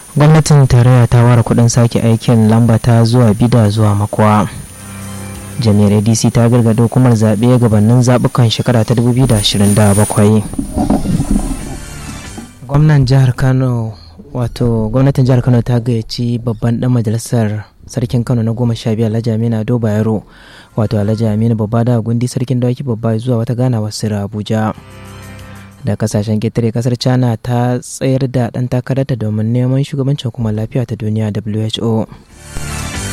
gwamnatin tarayya ta ware kudin sake aikin lambata zuwa bida zuwa makwa jami'ar adc ta gargada hukumar zaɓe gabanin zaɓukan shekara ta 2027 gwamnan jihar kano wato gwamnatin jihar kano ta gayyaci babban dan majalisar sarkin kano na goma sha biyar alhaji aminu ado bayero wato alhaji aminu babba da gundi sarkin dawaki babba zuwa wata ganawa sirra abuja da kasashen ƙetare kasar china ta tsayar da ɗan takararta domin neman shugabancin hukumar lafiya ta duniya who